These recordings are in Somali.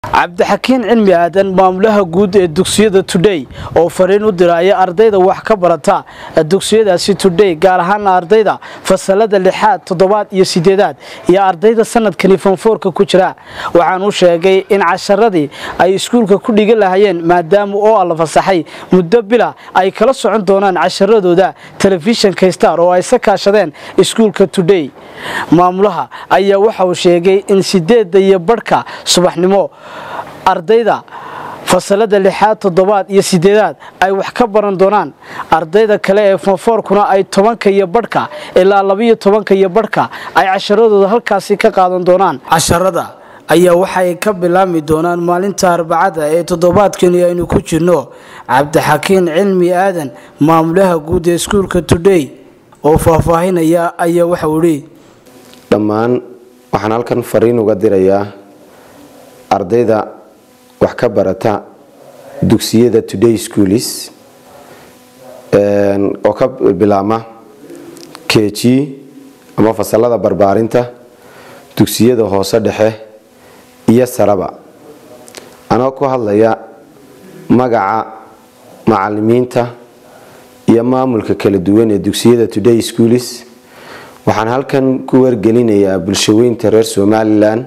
cabdixakiin cilmi aadan maamulaha guud ee dugsiyada tudhey oo fariin u diraya ardayda wax ka barata dugsiyadaasi tudhey gaar ahaana ardayda fasalada lixaad toddobaad iyo sideedaad iyo ardayda sanadkani fonfoorka ku jira waxaan u sheegay in casharadii ay iskuulka ku dhigan lahayeen maadaama oo la fasaxay muddo bila ay kala socon doonaan casharadooda telefishinka star oo ay sa kaashadeen iskuulka tudhey maamulaha ayaa waxa uu sheegay in sideedda iyo badhka subaxnimo ardayda fasalada lixaad toddobaad iyo sideedaad ay wax ka baran doonaan ardayda kale ee fonfoorkuna ay tobanka iyo badhka ilaa labiyo tobanka iyo badhka ay casharadooda halkaasi ka qaadan doonaan casharada ayaa waxay ka bilaabmi doonaan maalinta arbacada ee toddobaadkani aynu ku jirno cabdixakiin cilmi aadan maamulaha guud ee iskuulka tudhey oo faahfaahinaya ayaa waxau idhi dhammaan waxaan halkan fariin uga dirayaa ardayda wax ka barata dugsiyada today schoolis oo ka bilaabma keji ama fasalada barbaarinta dugsiyada hoose dhexe iyo saraba anoo ku hadlaya magaca macalimiinta iyo maamulka kala duwan ee dugsiyada today schoolis waxaan halkan ku wargelinayaa bulshaweynta reer somalilan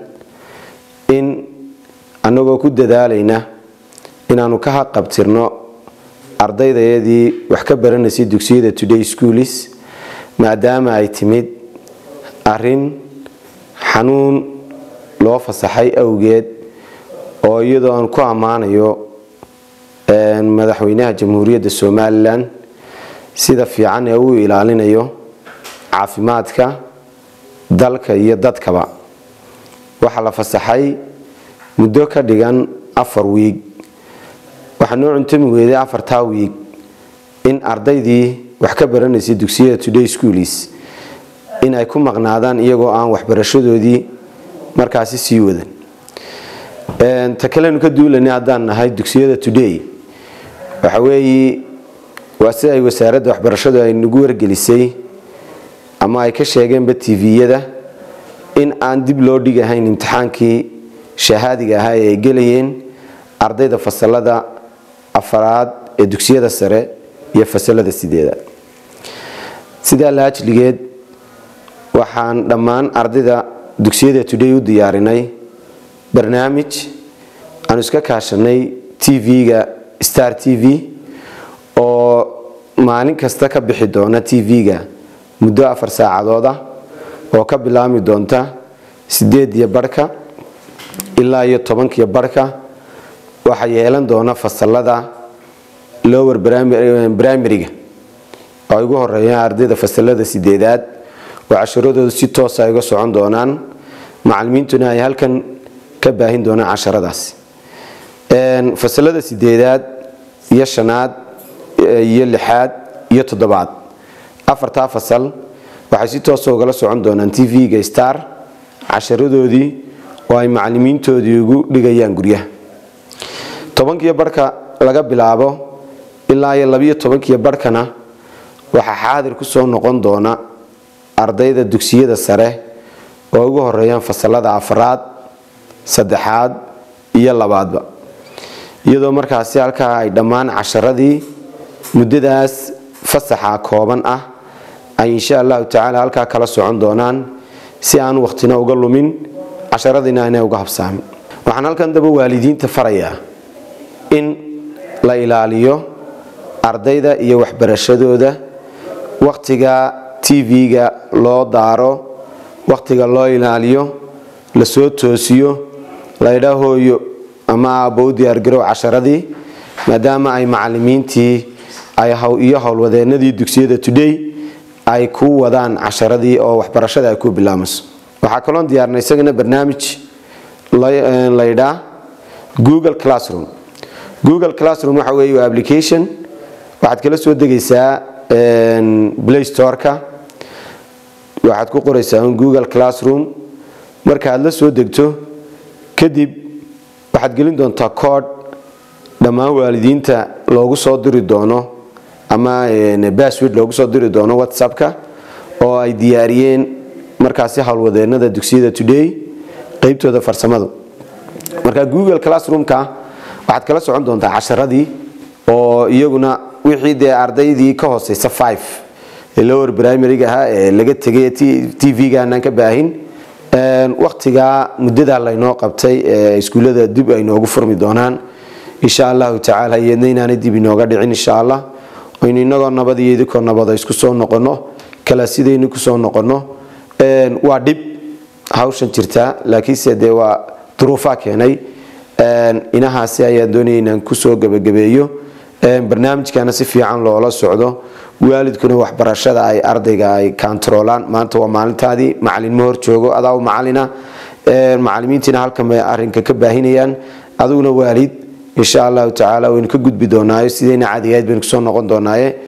in annagoo ku dadaalayna inaanu ka haqabtirno ardaydayadii wax ka baranaysay dugsiyada today schoolis maadaama ay timid arin xanuun loo fasaxay awgeed oo iyadoo aan ku ammaanayo madaxweynaha jamhuuriyadda somalilan sida fiican ee uu ilaalinayo caafimaadka dalka iyo dadkaba waxaa la fasaxay muddo ka dhigan afar wiig waxaa noo cuntami weeday afartaa wiig in ardaydii wax ka baranaysay dugsiyada today schoolis in ay ku maqnaadaan iyagoo aan waxbarashadoodii markaasi sii wadan ta kalenu ka duulanay haddaan nahay dugsiyada today waxa weeye waa si ay wasaaradda waxbarashadu ay nagu wargelisay ama ay ka sheegeenba tviyada in aan dib loo dhigahayn imtixaankii shahaadiga ahaa ee ay gelayeen ardayda fasalada afaraad ee dugsiyada sare iyo fasalada sideedaad sidaa laajligeed waxaan dhammaan ardayda dugsiyada today u diyaarinay barnaamij aanu iska kaashanay tv-ga star t v oo maalin kasta ka bixi doona tv-ga muddo afar saacadood ah oo ka bilaabmi doonta sideed iyo barhka ilaa iyo tobankiyo barhka waxaa yeelan doona fasalada lower brimariga oo ay ugu horeeyaan ardayda fasalada sideedaad oo casharadooda si toosa ay uga socon doonaan macalimiintuna ay halkan ka baahin doonaan casharadaasi fasalada sideedaad iyo shanaad iyo lixaad iyo toddobaad afartaa fasal waxay si toosa ugala socon doonaan tv-ga star casharadoodii oo ay macalimiintoodii ugu dhigayaan guryaha tobankiyo barhka laga bilaabo ilaa iyo labiyo tobankiyo barhkana waxaa xaadir ku soo noqon doona ardayda dugsiyada sare oo ugu horeeyaan fasalada afraad saddexaad iyo labaadba iyadoo markaasi halkaa ay dhammaan casharadii muddadaas fasaxa kooban ah ay insha allahu tacaala halkaa kala socon doonaan si aan waqtina uga lumin casharadiina inay uga habsaamin waxaan halkan daba waalidiinta farayaa in la ilaaliyo ardayda iyo waxbarashadooda waqtiga tv-ga loo daaro waqtiga loo ilaaliyo lasoo toosiyo laydha hooyo ama aabbo u diyaargarow casharadii maadaama ay macalimiintii iyo howlwadeenadii dugsiyada today ay ku wadaan casharadii oo waxbarashada ay ku bilaabmayso waxaa kaloon diyaarnay isagana barnaamij laydhaa google classroom google classroom waxa weeye waa application waxaad kala soo degaysaa play storeka waxaad ku qoraysaa google classroom marka aad la soo degto kadib waxaad gelin doontaa kood dhammaan waalidiinta loogu soo diri doono ama basword loogu soo diri doono whatsappka oo ay diyaariyeen markaasi howlwadeenada dugsiyada today qeybtooda farsamadu marka google classroomka waxaad kala socon doontaa casharadii oo iyaguna wixii dee ardaydii ka hooseysa five ee lower primaryga ahaa ee laga tegay tv-ga aanaan ka baahin waktigaa muddadaa laynoo qabtay ee iskuullada dib ay noogu furmi doonaan insha allahu tacaala iyadna inaanay dib inooga dhicin insha allah aynu inagoo nabad iyo idinkoo nabada isku soo noqono kala sidaynu kusoo noqono waa dhib hawshan jirtaa laakiinse dee waa duruufaa keenay inahaasi ayaan doonaya inaan kusoo gebagabeeyo barnaamijkana si fiican loola socdo waalidkuna waxbarashada ay ardayga ay kantaroolaan maanta waa maalintaadii macalin ma hor joogo adaa macalina macalimiintiina halkan bay arinka ka baahinayaan adiguna waalid insha allahu tacaala waynu ka gudbi doonaayo sidayna cadigayd baynu kusoo noqon doonaaye